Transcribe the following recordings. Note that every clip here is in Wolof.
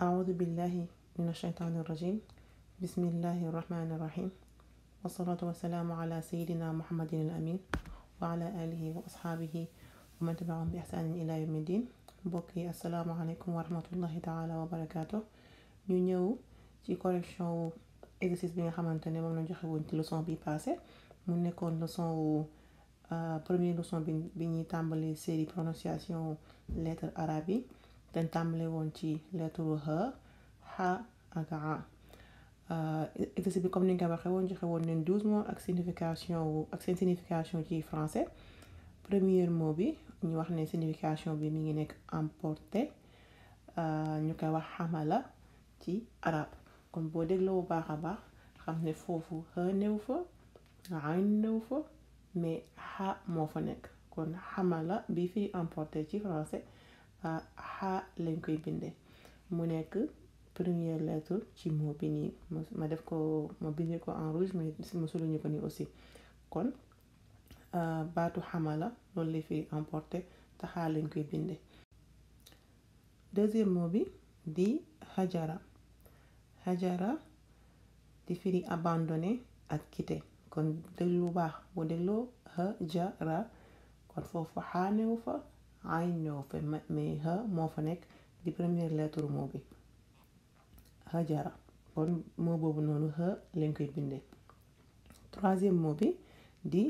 أعوذ بالله من الشيطان الرجيم بسم الله الرحمن الرحيم والصلاة والسلام على سيدنا محمد الأمين وعلى آله وأصحابه ومن تبعهم بإحسان إلى يوم الدين mbokki asalaamaaleykum wa rahmatullahi taala wa barakaatu ñu ñëw ci correction wu exercice bi nga xamante ne moom lañ joxe woon ci leçon bi passé mu nekkoon leçon wu première leçon bi bi ñuy tàmbali série prononciation lettre arabe yi dañ tàmbale woon ci lettre ha ha ak a exercice bi comme ni nga ko waxee woon joxe woon leen douze mots ak signification wu ak seen signification ci français premier mot bi ñu wax ne signification bi mi ngi nekk emporté ñu koy wax xamala ci arab kon boo dégloo bu baax a baax xam ne foofu xa néew fa ayn néew fa mais xa moo fa nekk kon xamala bi fii emporté ci français xa lañ koy bindee mu nekk première lettre ci mot bi nii ma def ko ma bindee ko en rouge mais ma souligné ko nii aussi kon baatu xamala loolu lay firi emporté te xaa lañ koy binde deuxième mot bi di hajara hajara di firi abandonné ak quitté kon déglu bu baax boo dégloo hajara kon foofu xaa néew fa ay néew fa mais ha moo fa nekk di première lettre mot bi hajara kon mot boobu noonu ha lañ koy binde troisième mot bi di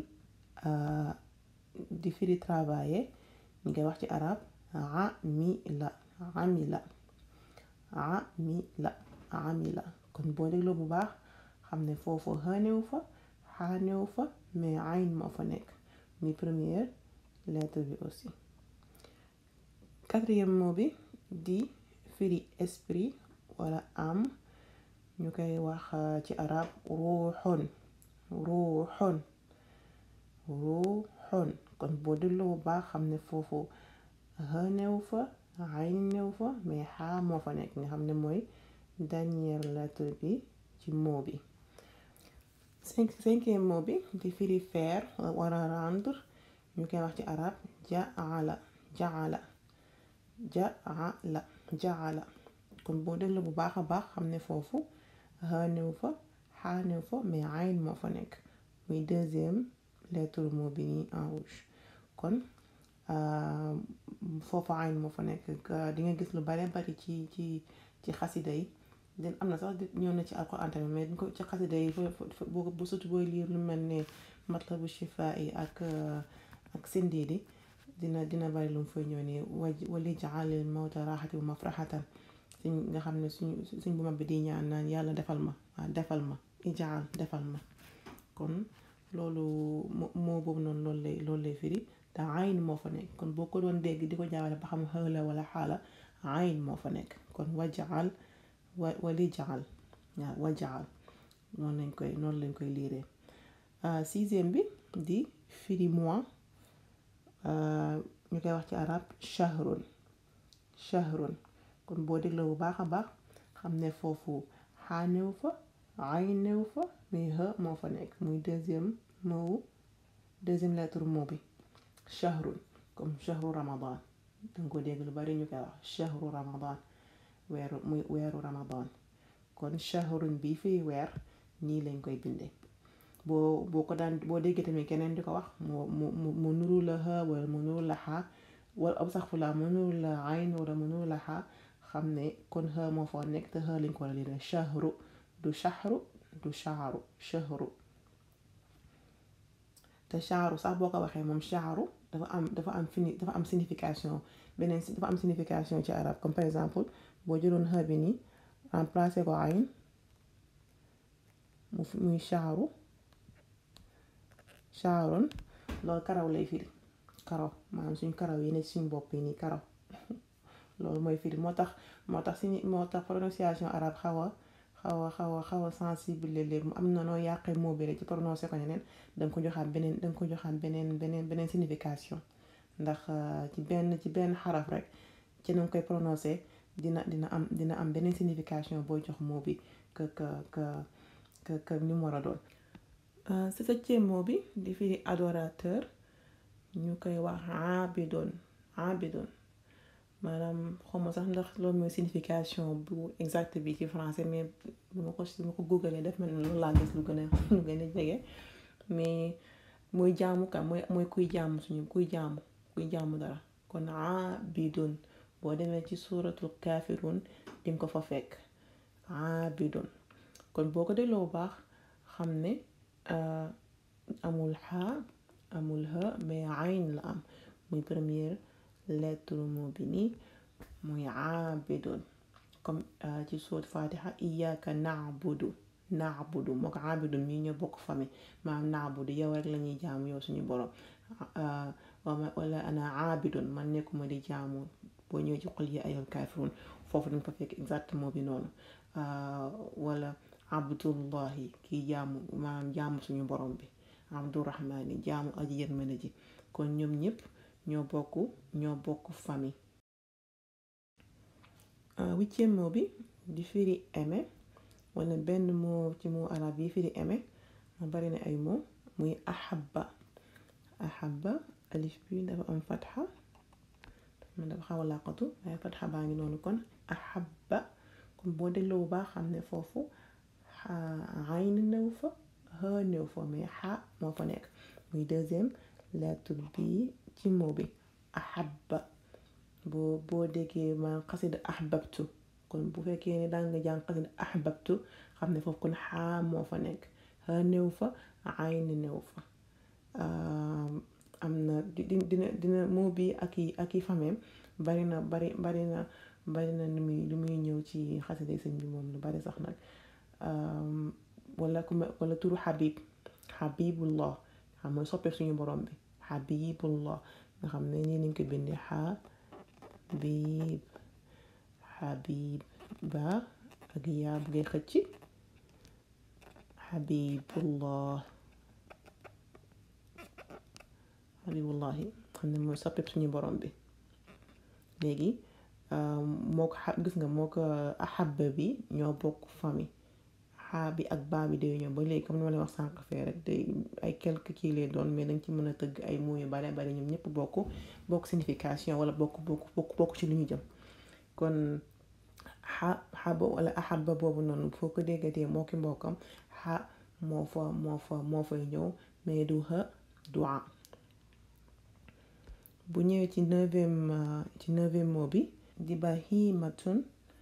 di firi travailler ñu koy wax ci arab amila amila amila amila kon boo dégloo bu baax xam ne foofu xanew fa xanew fa mais ayn moo fa nekk mi première lettre bi aussi quatrième mot bi di firi esprit wala am ñu koy wax ci arab ruuxun ruuxun ruuxun kon boo dégloo bu baax xam ne foofu xa néew fa ayn néew fa mais xaa moo fa nekk nga xam ne mooy dernière lettre bi ci mot bi cinq cinquième mot bi di firi faire wala rendre ñu koy wax ci arab jaala jaala jaala jaala kon boo dégloo bu baax a baax xam ne foofu xa néew fa xaa néew fa mais ayn moo fa nekk muy deuxième lettre mot bi nii en rouge kon foofu ayn moo fa nekk di nga gis lu bare bari ci ci ci xasida yi den am na sax ñëw na ci alxuraan tamit mais ko ci xasida yi bu surtout booy liir lu mel ne matlabu shifaa yi ak ak sindiidi dina dina bari lu mu fay ñëw nii waj wali jaalil mawta raxati bu mafraxatan suñ nga xam ne suñ suñ bu mag bi di ñaan naan yàlla defal ma waaw defal ma ijaal defal ma kon loolu moo boobu noonu loolu lay loolu lay firi te ayn moo fa nekk kon boo ko doon dégg di ko jaawale ba xam xëla wala xaala ayn moo fa nekk kon wajaal wa wali jaal waaw wajaal noonu lañ koy noonu lañ koy liiree sixième bi di firi mois ñu koy wax ci arab shahrun shahrun kon boo dégloo bu baax a baax xam ne foofu xaa néew fa ayn néew fa mais ha moo fa nekk muy deuxième mot deuxième lettre mot bi shahrun comme shahru ramadan danga ko dégg lu bari ñu koy wax shahru ramadan weeru muy weeru ramadan kon shahrun bii fii weer nii lañ koy bindee boo boo ko daan boo déggee tamit keneen di ko wax mu mu mu nuru la ha wala mu nuru la xaa wala ab sax fu la mu nuru la ayn wala mu nuru la xaa xam ne kon ha moo fa nekk te ha lañ ko war a lire shahru du shahru du shaaru shahru te shaaru sax boo ko waxee moom shaaru dafa am dafa am fini dafa am signification beneen dafa am signification ci arab comme par exemple boo jëloon xa bi nii remplacé ko ayn mu muy shaaru shaarun loolu karaw lay firi karaw maanaam suñ karaw yi ne suñ bopp yi nii karaw loolu mooy firi moo tax moo tax si moo tax prononciation arabe xaw a xaw a xaw a xaw a sensible léeg-léeg mu am na noo yàqee mot bi rek ci prononcé ko ñeneen danga ko joxaat beneen danga ko joxaat beneen beneen beneen signification ndax ci benn ci benn xaraf rek ci na nga koy prononcé dina dina am dina am beneen signification booy jox mot bi que que que que que ni mu war a doon si septième mot bi di firi adorateur ñu koy wax abidon abidon maanaam xawma sax ndax loolu mooy signification bu exact bi ci français mais bu ma ko su ma ko googalee def mel loolu laa gis lu gën a lu gën a jege mais mooy jaamu ka mooy mooy kuy jaamu suñu kuy jaamu kuy jaamu dara kon aabidun boo demee ci suuratul kaafiruun dinga ko fa fekk aabidun kon boo ko dégloo bu baax xam ne amul xaa amul ha mais ayn la am muy première lettre mot bi nii muy aabidun comme ci suut fatiha iyyaka na'budu na'budu moo ko aabidun mii ñoo bokk famille maanaam na'budu yow rek la ñuy jaamu yow suñu borom wala ana aabidun man nekkuma di jaamu boo ñëwee ci qul yaa ayyuhal kaafiruun foofu dañ fa fekk exactement bi noonu wala abdullahi kii jaamu maanaam jaamu suñu borom bi abdurahmaani jaamu aji yërmande ji kon ñoom ñëpp ñoo bokk ñoo bokk famille huitième mot bi di firi aimé wala benn mot ci mot arab yi firi aimé ma bari na ay mot muy ahabba ahabba alif bi dafa am fatxa man dafa xaw a làqatu waaye fatxa baa ngi noonu kon ahabba kon boo dégloo bu baax xam ne foofu ayn néew fa ha néew fa mais xa moo fa nekk muy deuxième lettre bi ci mot bi ahabba boo boo déggee ma xasida ahbabtu kon bu fekkee ne daan nga jàng xasida ahbabtu xam ne foofu kon xaa moo fa nekk ha néew fa ayn néew fa am na dina dina moo bi ak i ak i fameem bari na bari bari na bari na lu muy lu muy ñëw ci xasida sëñ bi moom lu bari sax nag wala ku wala turu xabib xabibullah xam mooy soppe suñu borom bi xabibullah nga xam ne nii nañ ko bindee xabib xabib ba ak yaa bu ngay xëcc xabibullah xabibullahi xam ne mooy soppe suñu borom bi léegi moo ko xa gis nga moo ko axabba bi ñoo bokk famille xaa bi ak baa bi day ñëw ba léegi comme ni ma leen wax sànq fee rek day ay quelque kii lay doon mais dañ ci mën a tëgg ay mots yu bare bare ñoom ñëpp bokk bokk signification wala bokk bokk bokk bokk ci lu ñu jëm kon xa xaba wala axabba boobu noonu foo ko déggatee moo ki mbokkam xa moo fa moo fa moo fay ñëw mais du ha du a bu ñëwee ci neuvième ci neuvième mot bi di bahimatun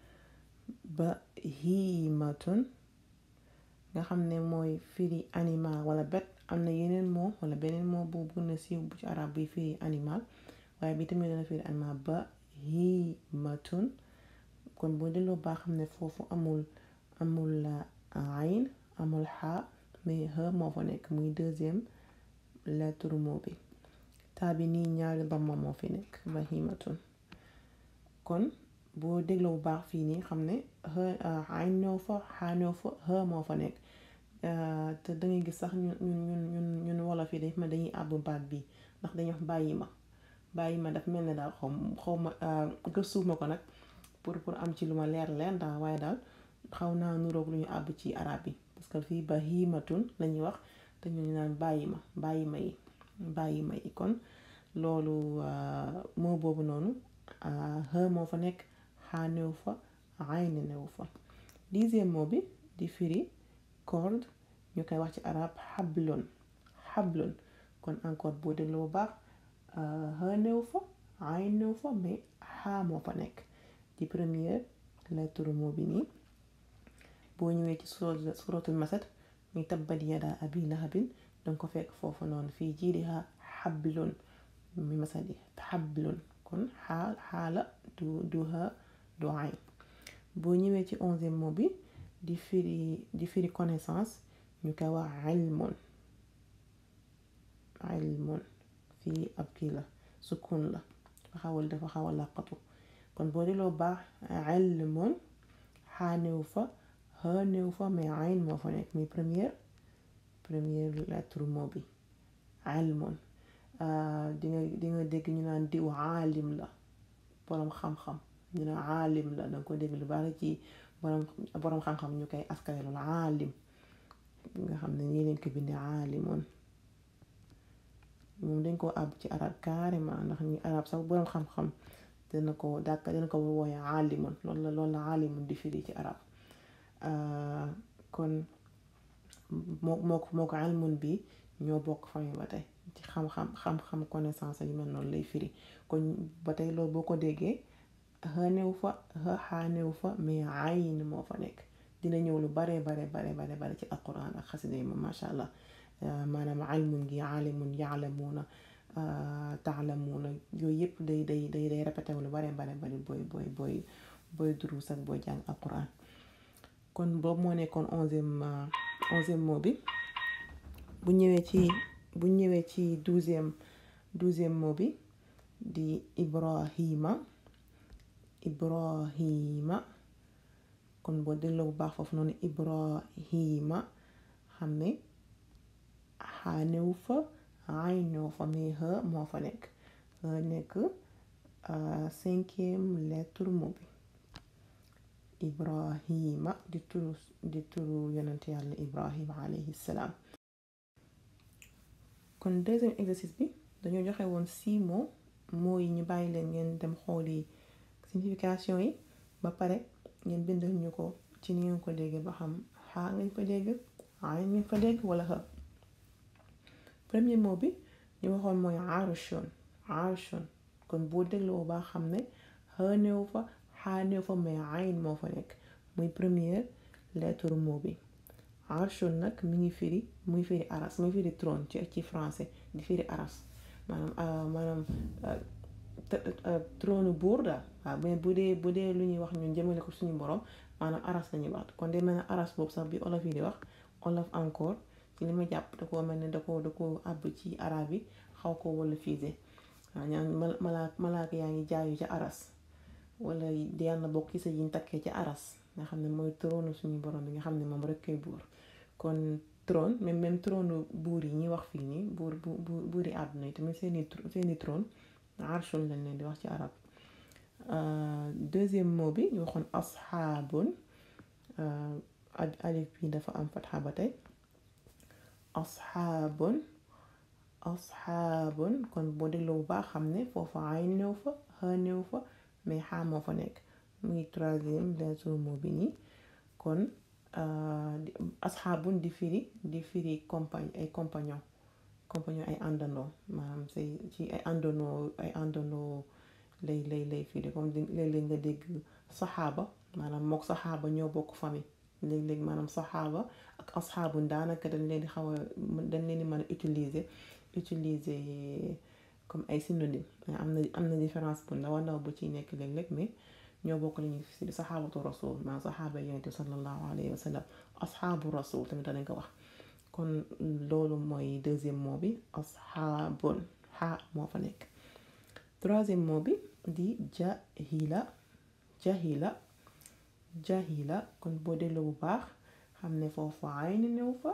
bahimatun nga xam ne mooy firi animal wala bet am na yeneen moo wala beneen moo bu gën a siiw bu ci arab buy firi animal waaye bi tamit dana firi animal bahimatun kon boo delloo baa xam ne foofu amul amul ayn amul xaa mais ha moo fa nekk muy deuxième lettre mot bi taa bi nii ñaari damma moo fi nekk bahimatun kon boo dégloo bu baax fii nii xam ne ayn ñëw fa xaa ñëw fa ha moo fa nekk te dangay gis sax ñun ñun ñun ñun wolof yi dañ ma dañuy àbb baat bi ndax dañuy wax bàyyi ma bàyyi ma daf mel ne daal xaw xaw ma gëstuuf ma ko nag pour pour am ci lu ma leer leer daal waaye daal xaw naa nuroog lu ñu àbb ci arab yi parce que fii bahimatun lañuy wax te ñu naan bàyyi ma bàyyi ma yi bàyyi ma yi kon loolu moo boobu noonu ha moo fa nekk xaa néew fa ayn néew fa dixième mot bi di firi corde ñu koy wax ci arab xablon xablon kon encore boo dégloo bu baax ha néew fa ayn néew fa mais xaa moo fa nekk di première lettre mot bi nii boo ñëwee ci suratul masad muy tabbat yadaa abi lahabin danga ko fekk foofu noonu fii jiidiha xablun mi masadi xablun kon xaa xaala du du ha du ayn boo ñëwee ci onzième mot bi di firi di firi connaissance ñu koy wax ilmun ilmun fii ab kii la sukun la dafa xawal dafa xaw a làqatu kon boo delloo baax ilmun xaa néew fa ha néew fa mais ayn moo fa nekk muy première première lettre mot bi ilmun di nga di nga dégg ñu naan diw aalim la boroom xam-xam ñu ne aalim la danga ko dégg lu bari ci boroom boroom xam-xam ñu koy askane loolu aalim nga xam ne ñii leen ko bindee aalimun moom dañ koo àbb ci arab carrément ndax ñu arab sax boroom xam-xam dina ko dàkk dina ko wooye aalimun loolu la loolu la aalimun di firi ci arab kon moo moo ko moo ko ilmun bi ñoo bokk famille ba tey ci xam-xam xam-xam connaissance yu mel noonu lay firi kon ba tey loolu boo ko déggee xënew fa xaanew fa mais ayin moo fa nekk dina ñëw lu bare bare bare bare bare ci alquran ak xasida yi moom macha allah maanaam ilmun gi aalimun yaalamuuna taalamuuna yooyu yëpp day day day day répété wu lu bare bare bare booy booy booy booy duruus ak booy jàng alquran kon boobu moo nekkoon onzième onzième mot bi bu ñëwee ci bu ñëwee ci douzième douzième mot bi di ibrahima ibrahima kon boo dégloo bu baax foofu noonu ibrahima xam ne xaanew fa aynew fa mais xa moo fa nekk nekk cinquième lettre mot bi ibrahima di turu di turu yonent yàlla ibrahima alayhi salaam kon deuxième exercice bi dañoo joxe woon six mots mots yi ñu bàyyi leen ngeen dem xooli signification yi ba pare ngeen bindal ñu ko ci ni ngeen ko déggee ba xam xaa ngeen fa dégg ay ngeen fa dégg wala xa premier mot bi ñu waxoon mooy arushon arushon kon boo dégloo baa xam ne xënew fa xaanew fa mais ayn moo fa nekk muy première lettre mot bi arshon nag mi ngi firi muy firi aras muy firi trône ci ci français di firi aras maanaam maanaam trône buur daal waaw mais bu dee bu dee lu ñuy wax ñun jëmale ko suñu borom maanaam aras la ñuy wax kon de mel ne aras boobu sax bi olof yi di wax olof encore ci li ma jàpp da koo mel ne da ko da ko àbb ci arab yi xaw ko wala fiise waaw ñaan malaak malaaka yaa ngi jaayu ca aras wala di yàlla bokk ci sa yiñ takkee ca aras nga xam ne mooy trône suñu borom bi nga xam ne moom rek koy buur kon trône même même trône buur yi ñuy wax fii nii buur bu buuri àdduna yi tamit seeni seeni trône arshun lañ leen di wax ci arab deuxième mot bi ñu waxoon asxaabun alif bi dafa am fatxa ba tey asxaabun asxaabun kon boo dégloo bu baax xam ne foofa ay néew fa xa néew fa mais xaa moo fa nekk muy troisième lettre mot bi nii kon asxaabun di firi di firi compagne ay compagnon compagnon ay àndandoo maanaam say ci ay àndandoo ay àndandoo lay lay lay firi comme léeg-léeg nga dégg saxaaba maanaam mook saxaaba ñoo bokk famille léeg-léeg maanaam saxaaba ak asxaabun daanaka dañ leen di xaw a dañ leen di mën a utiliser utiliser comme ay synonyme am na am na différence bu ndaw a ndaw bu ciy nekk léeg-léeg mais ñoo bokk lañuy fi saxaabatu rasul maanaam saxaaba yonent bi sallallahu alayhi wa sallam asxaabu rasul tamit danañ ko wax kon loolu mooy deuxième mot bi asxaabun xaa moo fa nekk troisième mot bi di jahila jahila jahila kon boo delloo bu baax xam ne foofu ayn néew fa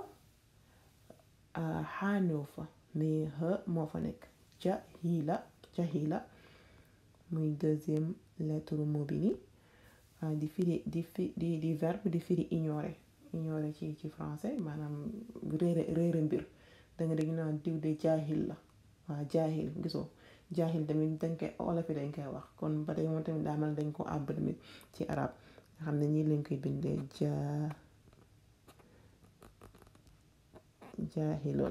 xaa néew fa mais ha moo fa nekk jahila jahila muy deuxième lettre mot bi nii di firi di fi di di verbe di firi ignorer ignorer ci ci français maanaam réere réere mbir da nga dégg naan diw de jaahil la waaw jaahil gisoo jaahil tamit dañ koy olof yi dañ koy wax kon ba tey moom tamit daa mel dañ ko àbb tamit ci arab nga xam ne ñii lañ koy bindee jaa jaahiloon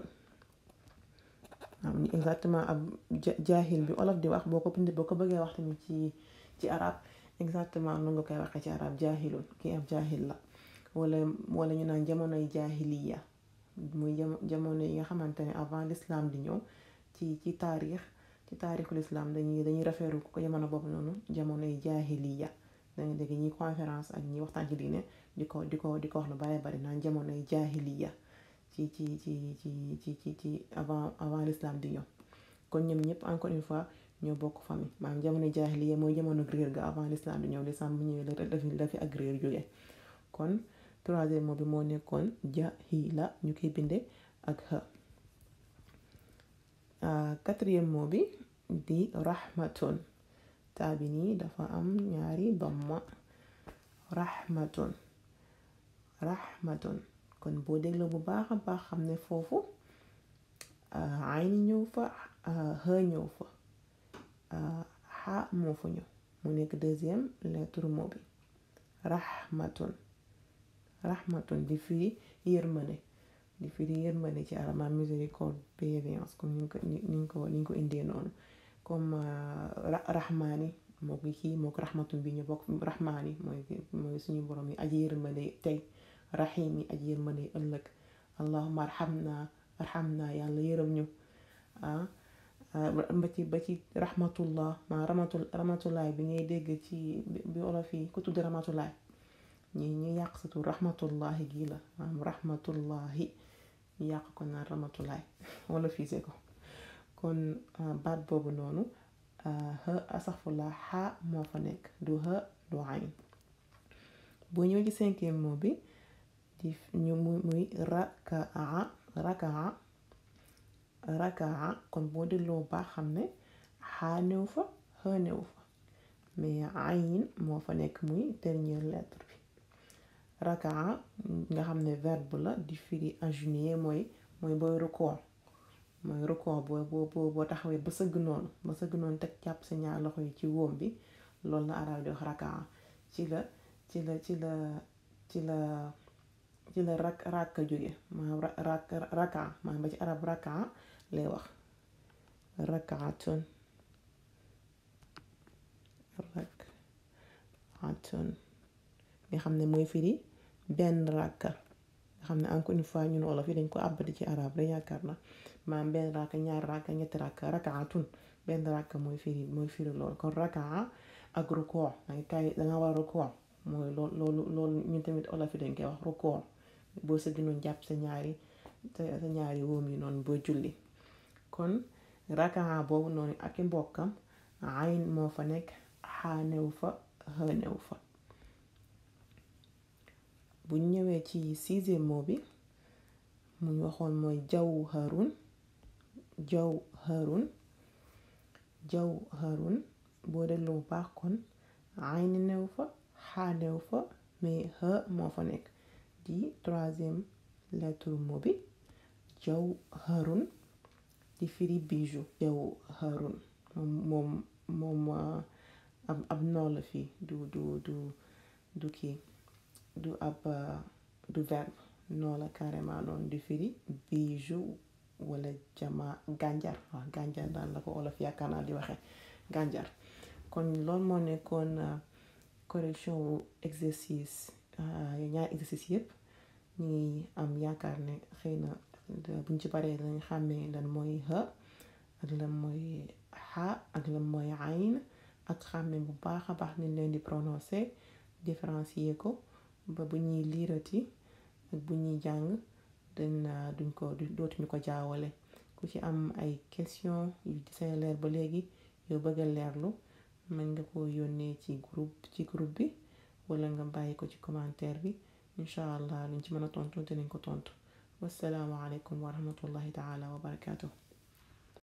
am exactement ab jaahil bi olof di wax boo ko bindee boo ko bëggee wax tamit ci ci arab exactement nu nga koy waxee ci arab jaahiloon kii ab jaahil la wala wala ñu naan jamonoy jaahiliya muy jamono yi nga xamante ne avant l'islam di ñëw ci ci taarix ci taarixul islam dañuy dañuy rafetlu ko jamono boobu noonu jamonoy jaahiliya danga dégg ñi conférence ak ñi waxtaan ci diine di ko di ko di ko wax lu bare bari naan jamonoy jaahiliya ci ci ci ci ci ci ci avant avant l'islam di ñëw kon ñoom ñëpp encore une fois ñoo bokk famille maanaam jamono jaahiliya mooy jamono réer ga avant l'islam di ñëw l'islam bu ñëwee la dafi dafi ak réer jógee kon troisième mot bi moo nekkoon jahila ñu koy binde ak ha quatrième mot bi di rahmatun taa bi nii dafa am ñaari damma rahmatun rahmatun kon boo dégloo bu baax a baax xam ne foofu ayni ñëw fa ha ñëw fa xa moo fa ñëw mu nekk deuxième lettre mot bi rahmatun rahmatun di firi yërmande di firi yërmande ci arab ma miséricorde bienveillance comme ni ko ni ko ni ko indee noonu comme rahmaani moo ko kii moo ko rahmatun bi ñu bokk rahmaani mooy mooy suñu borom yi aji yërmande tey rahim yi aji yërmande ëllëg allahumma arhamna arhamna yàlla yërëm ñu ah ba ci ba ci rahmatullah ma ramatul ramatulaay bi ngay dégg ci bi olof yi ku tudd ramatulaay ñi ñu yàq satu rahmatullahi gii la maanaam rahmatullahi ñu yàq ko naan ramatulaay wala fiise ko kon baat boobu noonu ha asaxfullah xaa moo fa nekk du ha du ayn boo ñëw ci cinquième mot bi di ñu muy rakaa rakaa rakaa kon boo delloo baax xam ne xaa néew fa ha néew fa mais ayn moo fa nekk muy dernière lettre bi rakaa nga xam ne verbe la di firi agenouiller mooy mooy booy record mooy record boo boo boo taxawee ba sëgg noonu ba sëgg noonu teg jàpp sa ñaar loxo yi ci wóom bi loolu la arab di wax rakaa ci la ci la ci la ci la ci la rak rakka jóge maanaam rak raka maanaam ba ci arab raka lay wax rakaatun rakaatun nga xam ne mooy firi benn rakka nga xam ne encore une fois ñun wolof yi dañ ko àbbati ci arab rek yaakaar na maanaam benn rakka ñaari rakka ñetti rakka rakaatun benn rakka mooy firi mooy firi loolu kon rakaa ak rukoo danga kay danga war a rukoo mooy loolu loolu loolu ñun tamit olof yi dañ koy wax rukoo boo sëgg noonu jàpp sa ñaari sa ñaari wóom yi noonu boo julli kon rakaa boobu noonu ak i mbokkam ayn moo fa nekk xaanew fa xënew fa bu ñëwee ci sixième mot bi muñ waxoon mooy jawharun jawharun jawharun boo delloo baax kon ayn new fa xaanew fa mais xë moo fa nekk di troisième lettre mot bi jawharun di firi bijou jawharun moom moom ab ab noo la fii du du du du kii du ab du verbe noo la carrément noonu di firi bijou wala jama gànjar waaw gànjar daal la ko olof yaakaar naa di waxe gànjar kon loolu moo nekkoon correction wu exercice ñaari exercice yëpp ñu ngi am yaakaar ne xëy na buñ ci paree dañ xàmmee lan mooy ha ak lan mooy xa ak lan mooy ayn ak xàmmee bu baax a baax ni leen di prononcer différencier ko ba bu ñuy liirati ak bu ñuy jàng dañ duñ ko dootuñu ko jaawale ku ci am ay question yu say leer ba léegi yow bëgg a leerlu mën nga ko yónnee ci groupe ci groupe bi wala nga bàyyi ko ci commentaire bi incha allah luñ ci mën a tontu dinañ ko tontu wassalaamu aleykum wa rahmatullahi taala wa barakaatuh